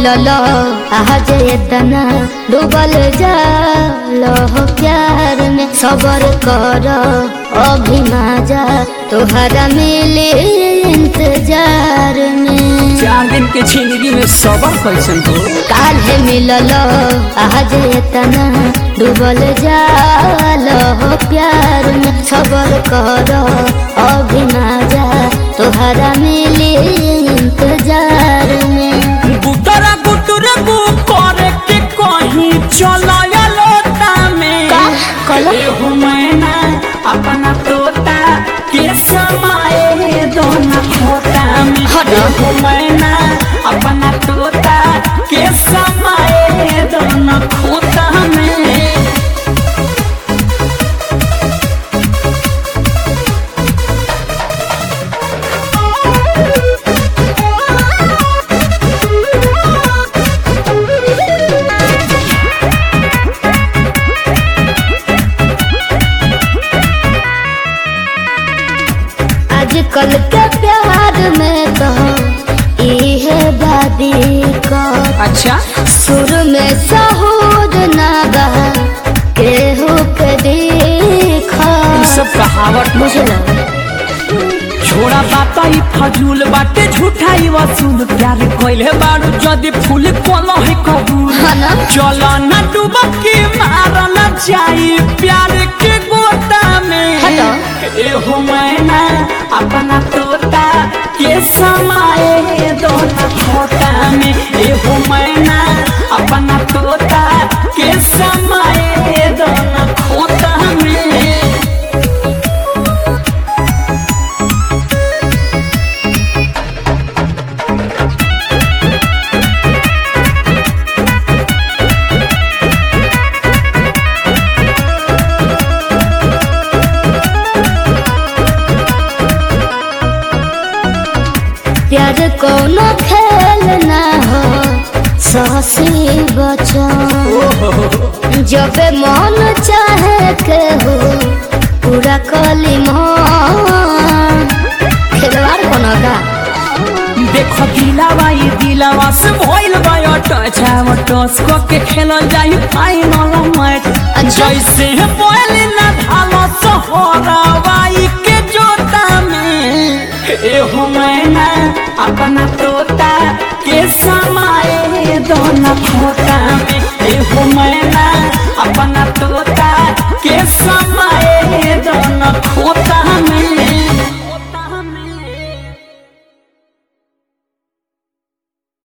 मिलल आज इतना डूबल जाल हो प्यार में सबर कर अभी जा तोहरा मिले इंतजार में चार दिन के जिंदगी में सबर कैसन हो काल्हे मिलल आज इतना डूबल जाल हो प्यार में सबर कर अभी जा तोहरा मिले इंतजार में गुटरा गुटर गु करे के कहीं चलाया लोटा में का? कहलो? एहू मैना अपना तोता के समाए दोना खोता में हटो। एहू मैना अपना तोता के समाए दोना खोता में आजकल के प्यार में तो इहे बादी का अच्छा सुर में सहूर ना बा केहू के देखा ये सब कहावत बुझल छोड़ा बात ई फजूल बाटे झूठा ई वसूल प्यार कोइले बारू जदी फूल कोनो है कबूल हाँ ना? चलो न डुबकी मार न जाई प्यार के गोता में हटो। एहो मैना अपना तोता के समाए दोना खोता में एहो मैना अपना तोता के समाए दोना खोता में प्यार कोनो खेल ना हो सहसी बचन जब मन चाहे के हो पूरा कली मन खिलवाड़ कोनो का देखो दिलावा ये दिलावा से भइल बा टच आव टस को के खेलल जाई फाइनल मैच अच्छा। जैसे बोल ना धालो सोहरावाई के जोता में एहो मैना अपना तोता के समाए दोना खोता